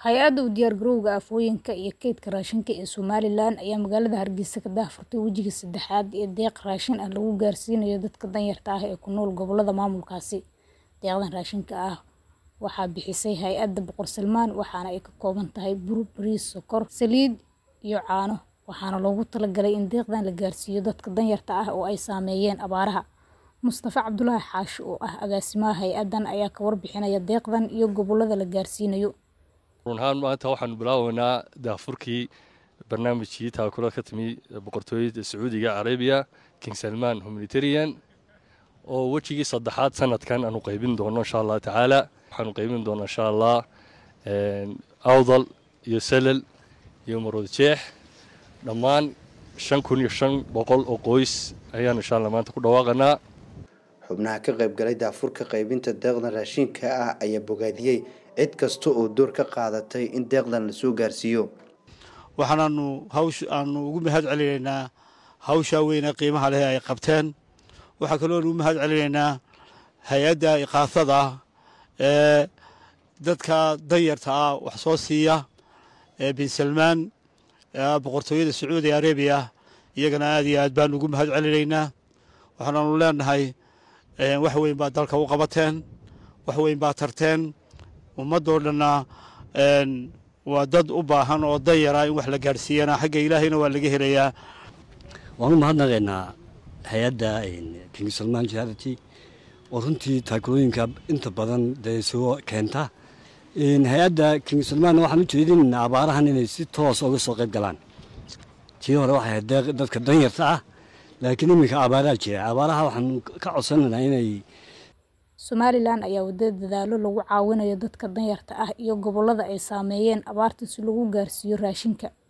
Hay-adda u diyaargarowga aafooyinka iyo kaydka raashinka ee Somalilan ayaa magaalada Hargeysa ka daahfurtay wejiga saddexaad ee deeq raashin ah lagu gaarsiinayo dadka danyarta ah ee ku nool gobollada maamulkaasi. Deeqdan raashinka ah waxaa bixisay Hay'adda Boqor Salmaan waxaana ay ka kooban tahay bur, bariis, sokor, saliid iyo caano, waxaana loogu talagalay in deeqdan la gaarsiiyo dadka danyarta ah oo ay saameeyeen abaaraha. Mustafa Cabdulaahi Xaashi oo ah agaasimaha hay'addan ayaa ka warbixinaya deeqdan iyo gobollada la gaarsiinayo. run ahaan maanta waxaanu bilaabaynaa daafurkii barnaamijkii taakula ka timi boqortooyada sacuudiga carabiya king salman humanitarian oo wejigii saddexaad sanadkan aanu qaybin doono insha allah tacaala waxaanu qaybin doonaa insha allah awdal iyo salal iyo marood jeex dhammaan shan kun iyo shan boqol oo qoys ayaanu insha allah maanta ku dhawaaqanaa xubnaha ka qaybgalay daafurka qaybinta deeqdan raashinka ah ayaa bogaadiyey cid kasta oo door ka qaadatay in deeqdan la soo gaarsiiyo waxaanaanu hawsh aanu ugu mahad celinaynaa hawshaa weyne qiimaha leh ay qabteen waxaa kaloo ugu mahad celinaynaa hay-adda iqaasada ee dadka danyarta ah wax soo siiya ee bin salmaan boqortooyada sacuudi arabiya iyagana aad iyo aad baanu ugu mahad celinaynaa waxaanaanu leenahay wax weyn baa dalka u qabateen wax weyn baa tarteen ummadoo dhanna waa dad u baahan oo danyara in wax la gaadhsiiyana xagga ilaahayna waa laga helayaa waan u mahadnaqaynaa hay-adda king salman charity oo runtii taakulooyinka inta badan dee soo keenta hay-adda king salman waxaan u jeedinaynaa abaarahan inay si toos uga soo qayb galaan tii hore waxay ahayd dadka danyarta ah laakiin iminka abaaraha jira abaaraha waxaan ka codsanaynaa inay Somalilan ayaa wada dadaalo lagu caawinayo dadka danyarta ah iyo gobollada ay saameeyeen abaarta si lagu gaarsiiyo raashinka.